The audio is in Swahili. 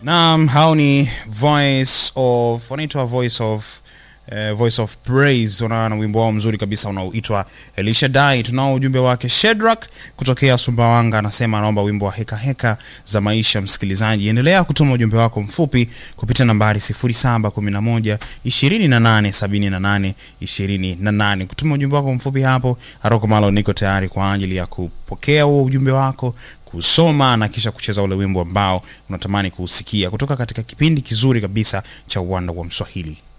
Naam, hao ni voice of wanaitwa voice of eh, voice of praise wana na wimbo wao mzuri kabisa unaoitwa Elisha Dai. Tunao ujumbe wake Shedrack kutokea Sumbawanga, anasema anaomba wimbo wa heka heka za maisha. Msikilizaji, endelea kutuma ujumbe wako mfupi kupitia nambari 0711 2878 28. Kutuma ujumbe wako mfupi hapo, Aroko Malo niko tayari kwa ajili ya kupokea huo ujumbe wako kusoma na kisha kucheza ule wimbo ambao unatamani kuusikia kutoka katika kipindi kizuri kabisa cha uwanda wa Mswahili.